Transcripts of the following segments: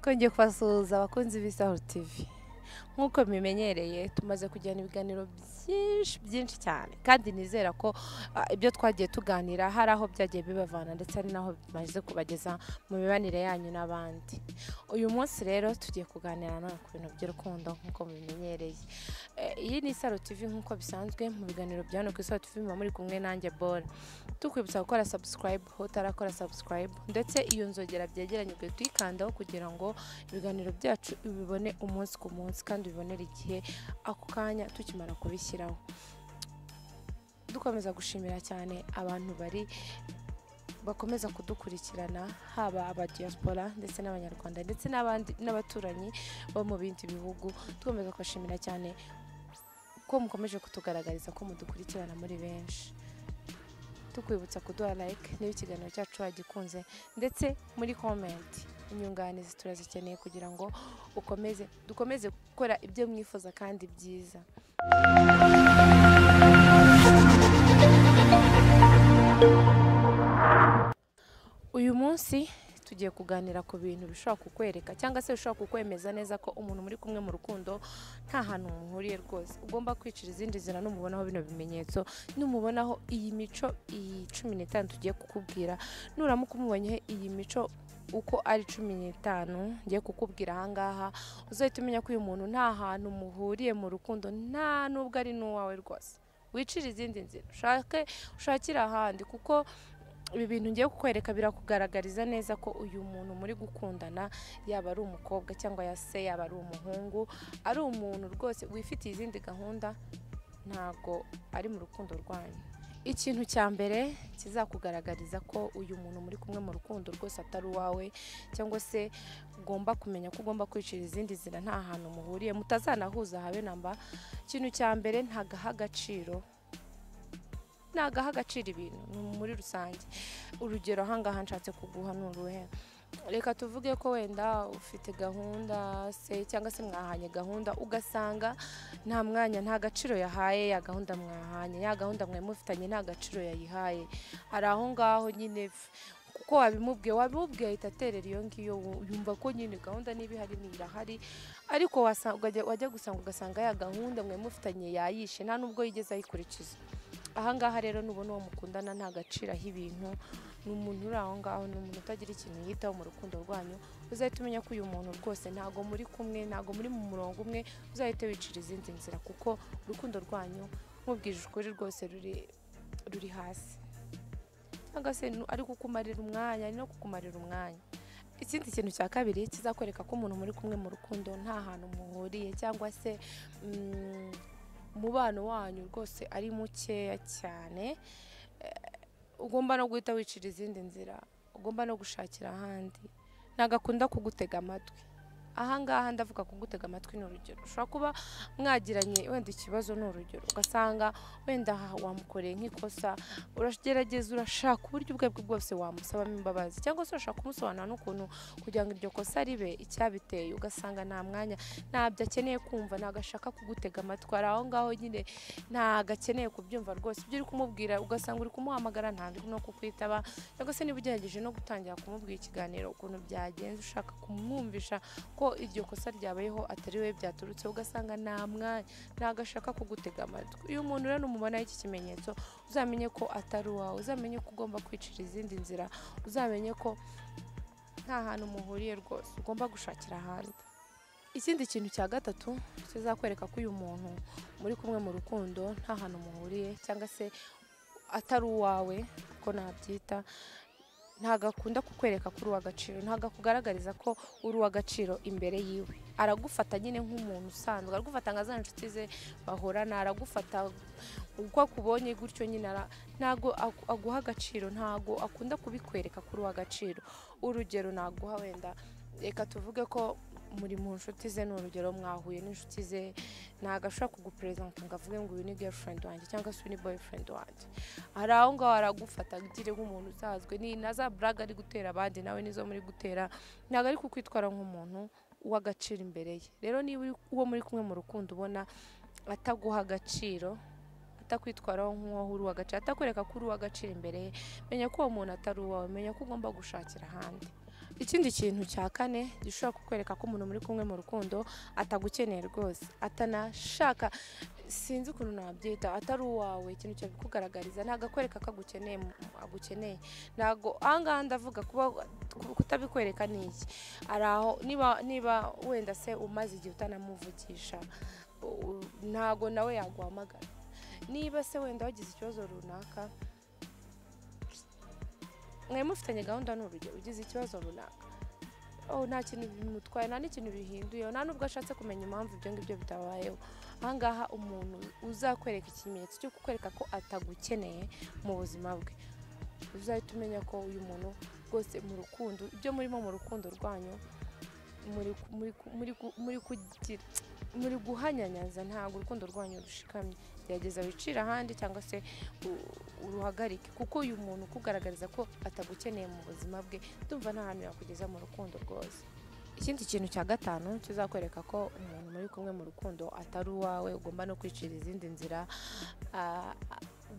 twongeye kubasuhuza abakunzi b'Isahura TV nk'uko bimenyereye tumaze kugirana ibiganiro byinshi byinshi cyane kandi nizera ko ah, ibyo twagiye tuganira hari aho byagiye bibavana ndetse hari n'aho bimaze kubageza mu mibanire yanyu n'abandi uyu munsi rero tugiye kuganira nanone ku bintu by'urukundo nk'uko mubimenyereye Eh, iyi ni Isaro TV nk'uko bisanzwe mu biganiro bya hano ku Isaro TV muba muri kumwe nanjye Bora tukwibutsa gukora subscribe utarakora subscribe ndetse iyo nzogera byegeranye ukwiye tuyikandaho kugira ngo ibiganiro byacu ubibone umunsi ku munsi kandi ubibonere igihe ako kanya tukimara kubishyiraho dukomeza gushimira cyane abantu bari bakomeza kudukurikirana haba abadiaspora ndetse n'abanyarwanda ndetse n'abandi n'abaturanyi bo mu bindi bihugu dukomeza kubashimira cyane ko mukomeje kutugaragariza ko mudukurikirana muri benshi tukwibutsa kuduha like niba ikiganiro cyacu wagikunze ndetse muri comment inyunganizi turazikeneye kugira ngo ukomeze dukomeze gukora ibyo mwifuza kandi byiza uyu munsi tugiye kuganira ku bintu bishobora kukwereka cyangwa se bishobora kukwemeza neza ko umuntu muri kumwe mu rukundo nta hantu muhuriye rwose ugomba kwicira izindi nzira numubonaho bino bimenyetso numubonaho iyi mico iyi cumi n'itanu tugiye kukubwira nuramuka umubonyeho iyi mico uko ari cumi n'itanu ngiye kukubwira ahangaha uzahita umenya ko uyu muntu nta hantu muhuriye mu rukundo nta n'ubwo ari n'uwawe rwose wicire izindi nzira ushake ushakire ahandi kuko ibi bintu ngiye kukwereka birakugaragariza neza ko uyu muntu muri gukundana yaba ari umukobwa cyangwa ya se yaba ari umuhungu ari umuntu rwose wifitiye izindi gahunda ntabwo ari mu rukundo rwanyu ikintu cya mbere kizakugaragariza ko uyu muntu muri kumwe mu rukundo rwose atari uwawe cyangwa se ugomba kumenya ko ugomba kwicira izindi nzira nta hantu muhuriye mutazanahuza habe namba ikintu cya mbere ntagaha agaciro ntagaha agaciro ibintu muri rusange urugero ahangaha nshatse kuguha ni uruhe reka tuvuge ko wenda ufite gahunda se cyangwa se mwahanye gahunda ugasanga nta mwanya nta gaciro yahaye ya gahunda mwahanye ya gahunda mwari mufitanye nta gaciro yayihaye hari aho ngaho nyine f- kuko wabimubwiye wabimubwiye ahita aterera iyo ngiyo wu- yumva ko nyine gahunda niba ihari ntirahari ariko wasa- wajya- wajya gusanga ugasanga ya gahunda mwari mufitanye yayishe nta n'ubwo yigeze ayikurikiza ahangaha rero nubona uwo mukundana nta gaciro aha ibintu ni umuntu uri aho ngaho ni umuntu utagira ikintu yitaho mu rukundo rwanyu uzahita umenya ko uyu muntu rwose ntago muri kumwe ntago muri mu murongo umwe uzahita wicira izindi nzira kuko urukundo rwanyu nkubwije ukuri rwose ruri ruri hasi cyangwa se nu- ari kukumarira umwanya ari no kukumarira umwanya ikindi kintu cya kabiri kizakwereka ko umuntu muri kumwe mu rukundo nta hantu muhuriye cyangwa se mm, umubano wanyu rwose ari mukeya cyane Eh, ugomba no guhita wicira izindi nzira ugomba no gushakira ahandi ntabwo akunda kugutega amatwi ahangaha ndavuga kugutega amatwi ni urugero ushobora kuba mwagiranye wenda ikibazo ni urugero ugasanga wenda aha wamukoreye nk'ikosa uragerageza urashaka uburyo ubwo aribwo bwose wamusabamo imbabazi cyangwa se urashaka kumusobanura n'ukuntu kugira ngo iryo kosa ribe icyabiteye ugasanga nta mwanya ntabyo akeneye kumva ntabwo ashaka kugutega amatwi hari aho ngaho nyine ntabwo akeneye kubyumva rwose ibyo uri kumubwira ugasanga uri kumuhamagara ntabwo uri no kukwitaba cyangwa se niba ugerageje no gutangira kumubwira ikiganiro ukuntu byagenze ushaka kumwumvisha ko iryo kosa ryabayeho atari we byaturutse ugasanga nta mwanya ntabwo ashaka kugutega amatwi uyu muntu rero numubonaho iki kimenyetso uzamenye ko atari uwawe uzamenye ko ugomba kwicira izindi nzira uzamenye ko nta hantu muhuriye rwose ugomba gushakira ahandi ikindi kintu cya gatatu kizakwereka ko uyu muntu muri kumwe mu rukundo nta hantu muhuriye cyangwa se atari uwawe uko nabyita ntabwo akunda kukwereka ko uri uw'agaciro ntabwo akugaragariza ko uri uw'agaciro imbere yiwe aragufata nyine nk'umuntu usanzwe aragufata nka za nshuti ze bahorana aragufata uko akubonye gutyo nyine ara- ntabwo aku- aguha agaciro ntabwo akunda kubikwereka kuri uwa agaciro urugero naguha wenda reka tuvuge ko muri mu nshuti ze ni urugero mwahuye n'inshuti ze ntabwo ashobora kuguperezanta ngo avuge ngo uyu ni girlfriend wanjye cyangwa se uyu ni boyfriend wanjye hari aho ngaho aragufata agire nk'umuntu usanzwe ni na za buraga ari gutera abandi nawe nizo muri gutera ntabwo ari kukwitwara nk'umuntu w'agaciro imbere ye rero niba uri- uwo muri kumwe mu rukundo ubona ataguha agaciro atakwitwaraho nk'uwaho uri uw'agaciro atakwereka ko uri uw'agaciro imbere ye menya ko uwo muntu atari uwawe menya ko ugomba gushakira ahandi ikindi kintu cya kane gishobora kukwereka ko umuntu muri kumwe mu rukundo atagukeneye rwose atanashaka sinzi ukuntu nabyita atari uwawe ikintu cyabikugaragariza ntabwo akwereka ko agukeneye mu- agukeneye ntabwo ahangaha ndavuga kuba kutabikwereka ni iki ari aho niba niba wenda se umaze igihe utanamuvugisha u- ntabwo nawe yaguhamagara niba se wenda wagize ikibazo runaka mwari mufitanye gahunda ni urugero ugize ikibazo runaka oh, nta kintu bimutwaye nta n'ikintu bihinduye nta n'ubwo ashatse kumenya impamvu ibyo ngibyo bitabayeho ahangaha umuntu uzakwereka ikimenyetso cyo kukwereka ko atagukeneye mu buzima bwe uzahita umenya ko uyu muntu rwose mu rukundo ibyo murimo mu rukundo rwanyu muri ku- muri ku- muri ku- muri kugira muri guhanyanyaza ntabwo urukundo rwanyu rushikamye gerageza wicire ahandi cyangwa se u- uruhagarike kuko uyu muntu ukugaragariza ko atagukeneye mu buzima bwe ndumva nta hantu yakugeza mu rukundo rwose ikindi kintu cya gatanu kizakwereka ko umuntu muri kumwe mu rukundo atari uwawe ugomba no kwicira izindi nzira Ah,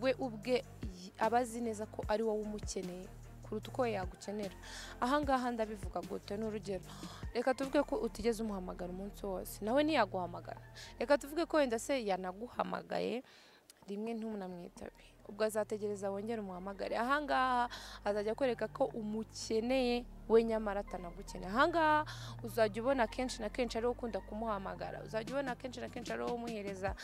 we ubwe yi- aba azi neza ko ari wowe umukeneye kuruta uko we yagukenera ahangaha ndabivuga gute ni urugero reka tuvuge ko utigeze umuhamagara umunsi wose nawe ntiyaguhamagara reka tuvuge ko wenda se yanaguhamagaye rimwe ntunamwitabe ubwo azategereza wongere umuhamagare ahangaha azajya akwereka ko umukeneye we nyamara atanagukeneye ahangaha uzajya ubona kenshi na kenshi ariwe ukunda kumuhamagara uzajya ubona kenshi na kenshi ariwe umuhereza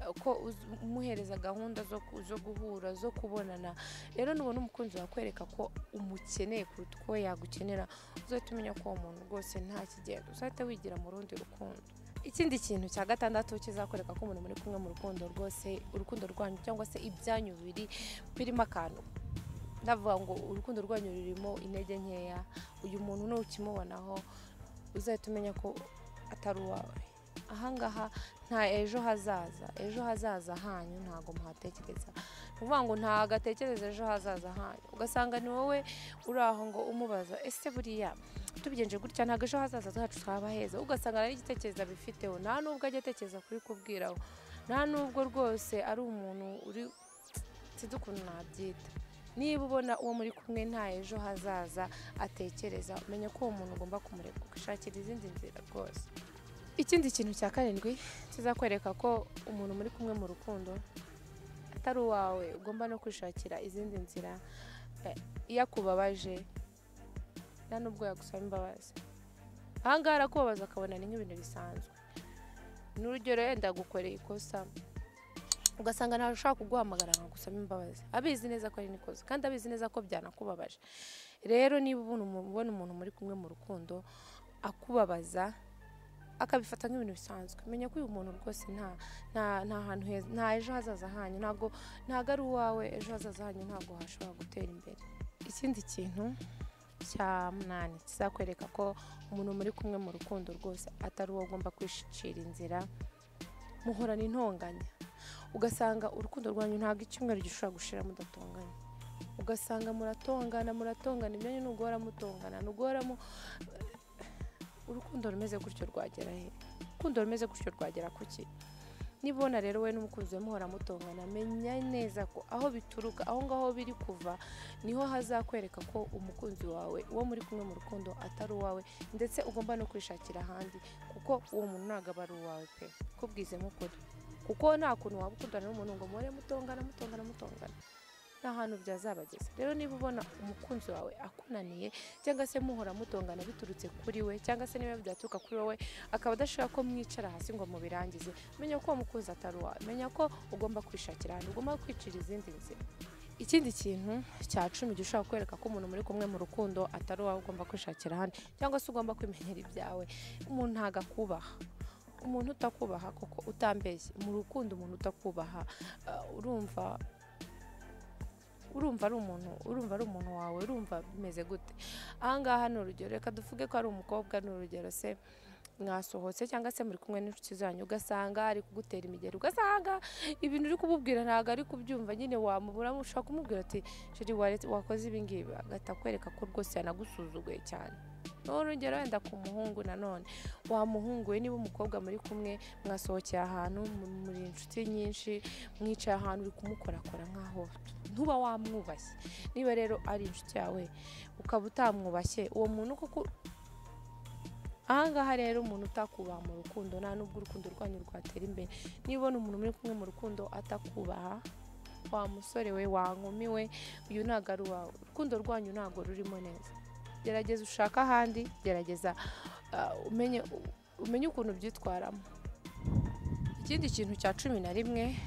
eh, ko uz- umuhereza gahunda zo ku- zo guhura zo kubonana rero nubona umukunzi wakwereka ko umukeneye kuruta uko we yagukenera uzahita umenya ko uwo muntu rwose nta kigenda uzahita wigira mu rundi rukundo ikindi kintu cya gatandatu kizakwereka ko umuntu muri kumwe mu rukundo rwose urukundo rwanyu cyangwa se ibyanyu bibiri birimo akantu ndavuga ngo urukundo rwanyu rurimo intege nkeya uyu muntu nukimubonaho uzahita umenya ko atari uwawe ahangaha nta ejo hazaza ejo hazaza hanyu ntabwo muhatekereza ni ukuvuga ngo ntabwo atekereza ejo hazaza hanyu ugasanga ni wowe uri aho ngo umubaza ese buriya tubigenje gutya ntabwo ejo hazaza zacu twaba heza ugasanga nari igitekerezo abifiteho nta nubwo ajya atekereza kuri kubwiraho nta nubwo rwose ari umuntu uri sinzi ukuntu nabyita niba ubona uwo muri kumwe nta ejo hazaza atekereza umenya ko uwo muntu ugomba kumureka ugashakira izindi nzira rwose ikindi kintu cya karindwi kizakwereka ko umuntu muri kumwe mu rukundo atari uwawe ugomba no kwishakira izindi nzira eh, iyo akubabaje nta nubwo yagusaba imbabazi ahangaha arakubabaza akabona ni nk'ibintu bisanzwe n'urugero yenda gukoreye ikosa ugasanga ntawe ushaka kuguhamagara nkagusaba imbabazi abizi neza ko ari n'ikosa kandi abizi neza ko byanakubabaje rero niba ubona umu- ubona umuntu muri kumwe mu rukundo akubabaza akabifata nk'ibintu bisanzwe menya ko uyu muntu rwose nta nta nta hantu heza nta ejo hazaza hanyu ntabwo ntabwo ari uwawe ejo hazaza hanyu ntabwo hashobora gutera imbere ikindi kintu cya munani kizakwereka ko umuntu muri kumwe mu rukundo rwose atari uwo ugomba kwishicira inzira muhorana intonganya ugasanga urukundo rwanyu ntabwo icyumweru gishobora gushira mudatonganye ugasanga muratongana muratongana imyanya ni uguhora mutongana ni uguhora mu urukundo rumeze gutyo rwagera he urukundo rumeze gutyo rwagera ku ki nibona rero we n'umukunzi we muhora mutongana menya neza ko aho bituruka aho ngaho biri kuva niho hazakwereka ko umukunzi wawe uwo muri kumwe mu rukundo atari uwawe ndetse ugomba no kwishakira ahandi kuko uwo muntu ntabwo aba ari uwawe pe kubwize nk'ukuri kuko nta kuntu waba ukundana n'umuntu ngo muhore mutongana mutongana mutongana nta hantu byazabageza rero niba ubona umukunzi wawe akunaniye cyangwa se muhora mutongana biturutse kuri we cyangwa se niba byaturuka kuri wowe akaba adashaka ko mwicara hasi ngo mubirangize menya ko uwo mukunzi atari uwawe menya ko ugomba kwishakira ahantu ugomba kwicira izindi nzira ikindi kintu cya cumi gishobora kukwereka ko umuntu muri kumwe mu rukundo atari uwawe ugomba kwishakira ahandi cyangwa se ugomba kwimenyera ibyawe umuntu ntabwo akubaha umuntu utakubaha koko utambeshye mu rukundo umuntu utakubaha eh, urumva urumva ari umuntu urumva ari umuntu wawe urumva bimeze gute ahangaha ni urugero reka tuvuge ko ari umukobwa ni urugero se mwasohotse cyangwa se muri kumwe n'inshuti zanyu ugasanga ari kugutera imigeri ugasanga ibintu uri kumubwira ntabwo ari kubyumva nyine wamubura ushobora kumubwira ati sheri waretse- wakoze ibi ngibi agahita akwereka ko rwose yanagusuzuguye cyane urugero wenda ku muhungu nanone wa muhungu we niba umukobwa muri kumwe mwasohokeye ahantu mu- muri inshuti nyinshi mwicaye ahantu uri kumukorakora nk'aho ntuba wamwubashye niba rero ari inshuti yawe ukaba utamwubashye uwo muntu kuko ahangaha rero umuntu utakubaha mu rukundo nta n'ubwo urukundo rwanyu rwatera imbere nibona umuntu muri kumwe mu rukundo atakubaha wa musore we wa nkumi we uyu ntabwo ari uwawe urukundo rwanyu ntabwo rurimo neza gerageza ushake ahandi gerageza ah, umenye umenye ukuntu byitwaramo ikindi kintu cya cumi na rimwe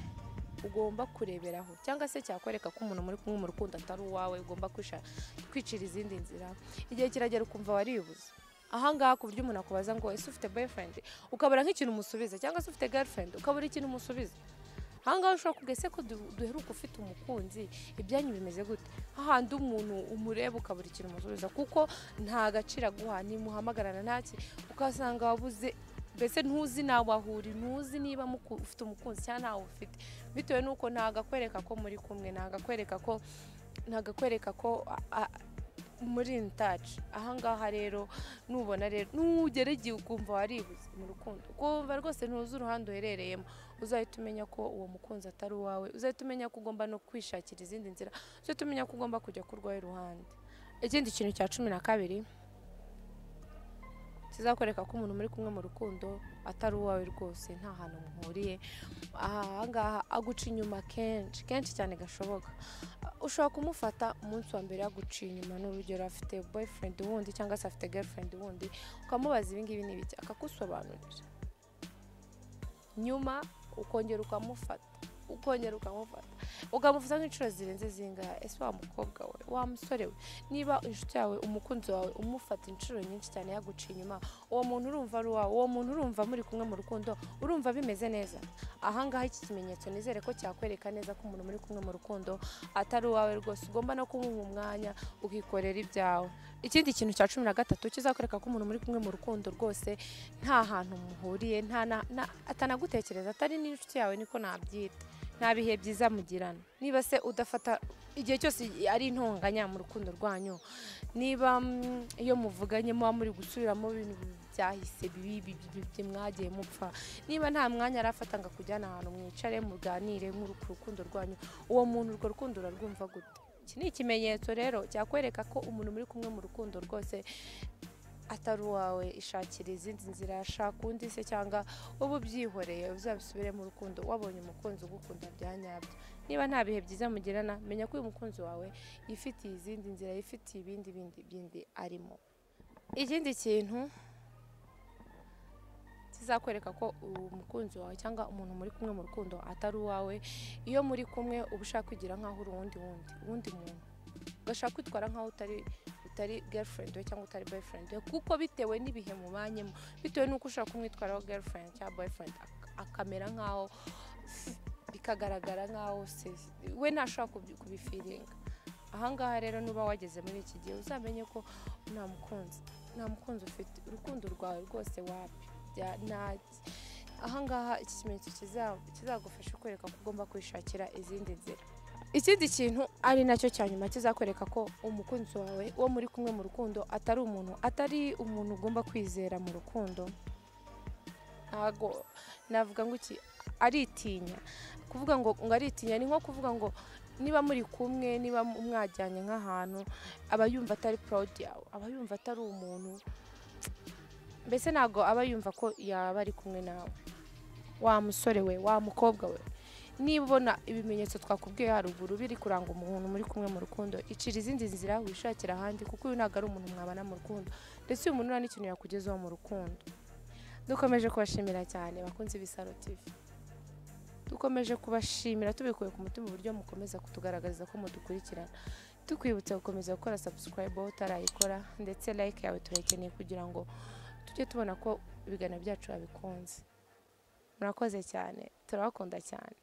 ugomba kureberaho cyangwa se cyakwereka ko umuntu muri kumwe mu rukundo atari uwawe ugomba kwisha- kwicira izindi nzira igihe kiragera ukumva waribuze ahangaha ku buryo umuntu akubaza ngo ese ufite boyfriend ukabura nk'ikintu umusubiza cyangwa se ufite girlfriend ukabura ikintu umusubiza ahangaha ushobora kuvuga ese ko du- duheruka ufite umukunzi ibyanyu bimeze gute hahandi umuntu umureba ukabura ikintu umusubiza kuko nta gaciro aguha ntimuhamagarana ntaki ukasanga wabuze mbese ntuzi nawe ahuri ntuzi niba muku- ufite umukunzi cyangwa ntawe ufite bitewe n'uko ntagakwereka ko muri kumwe ntagakwereka ko ntagakwereka ko a- a- muri in touch ahangaha rero nubona rero nugerageye ukumva waribuze mu rukundo ukumva rwose ntuzi uruhande uherereyemo uzahita umenya ko uwo mukunzi atari uwawe uzahita umenya ko ugomba no kwishakira izindi nzira uzahita umenya ko ugomba kujya kurwaho iruhande ikindi kintu cya cumi na kabiri kizakwereka ko umuntu muri kumwe mu rukundo atari uwawe rwose nta hantu muhuriye ahangaha aguca inyuma kenshi kenshi cyane gashoboka ushobora kumufata umunsi wa mbere yaguciye inyuma n'urugero afite boyfriend wundi cyangwa se afite girlfriend wundi ukamubaza ibingibi n'ibiki akagusobanurira nyuma ukongera ukamufata ukongera ukamufata ukamufata nk'inshuro zirenze zingahe ese wa mukobwa we wa musore we niba inshuti yawe umukunzi wawe umufata inshuro nyinshi cyane yaguciye inyuma uwo muntu urumva ari uwawe uwo muntu urumva muri kumwe mu rukundo urumva bimeze neza ahangaha iki kimenyetso nizere ko cyakwereka neza ko umuntu muri kumwe mu rukundo atari uwawe rwose ugomba no kumuha umwanya ukikorera ibyawe ikindi kintu cya cumi na gatatu kizakwereka ko umuntu muri kumwe mu rukundo rwose nta hantu muhuriye nta na- na- atanagutekereza atari n'inshuti yawe niko nabyita nta bihe byiza mugirana niba se udafata igihe cyose ari intonganya mu rukundo rwanyu niba mm, iyo muvuganye muba muri gusubiramo ibintu byahise bibi bibi bibi mwagiye mupfa niba nta mwanya arafata ngo akujyane ahantu mwicare muganire nk'uru- ku rukundo rwanyu uwo muntu urwo rukundo urarwumva gute iki ni ikimenyetso rero cyakwereka ko umuntu muri kumwe mu rukundo rwose atari uwawe ishakira izindi nzira shaka undi se cyangwa uba ubyihoreye uzabisubire mu rukundo wabonye umukunzi ugukunda bya nyabyo niba nta bihe byiza mugirana menya ko uyu mukunzi wawe yifitiye izindi nzira yifitiye ibindi bindi bindi arimo ikindi kintu kizakwereka ko umukunzi wawe cyangwa umuntu muri kumwe mu rukundo atari uwawe iyo muri kumwe uba ushaka kwigira nk'aho uri uwundi wundi uwundi muntu ugashaka kwitwara nk'aho utari utari girlfriend we cyangwa utari boyfriend we kuko bitewe n'ibihe mubanyemo bitewe n'uko ushaka kumwitwaraho girlfriend cyangwa boyfriend ak- akamera nk'aho bikagaragara nk'aho se we ntashobora kubi- kubifiringa ahangaha rero nuba wageze muri iki gihe uzamenye ko nta mukunzi nta mukunzi ufite urukundo rwawe rwose wapi bya- nta- ahangaha iki kimenyetso kiza- kizagufasha kwereka ko ugomba kwishakira izindi nzira ikindi kintu ari nacyo cya nyuma kizakwereka ko umukunzi wawe uwo muri kumwe mu rukundo atari umuntu atari umuntu ugomba kwizera mu rukundo ntago navuga ngo iki aritinya kuvuga ngo ngo aritinya ni nko kuvuga ngo niba muri kumwe niba mwajyanye nk'ahantu aba yumva atari proud yawe aba yumva atari umuntu mbese ntabwo aba yumva ko yaba ari kumwe nawe wa musore we wa mukobwa we niba ubona ibimenyetso twakubwiye haruguru biri kuranga umuntu muri kumwe mu rukundo icira izindi nzira wishakira ahandi kuko uyu ntabwo ari umuntu mwabana mu rukundo ndetse uyu muntu nta n'ikintu yakugezaho mu rukundo dukomeje kubashimira cyane bakunze ibisaro tv dukomeje kubashimira tubikuye ku mutima uburyo mukomeza kutugaragariza ko mudukurikirana tukwibutsa gukomeza gukora subscribe aho utarayikora ndetse like yawe turayikeneye kugira ngo tujye tubona ko ibiganiro byacu babikunze murakoze cyane turabakunda cyane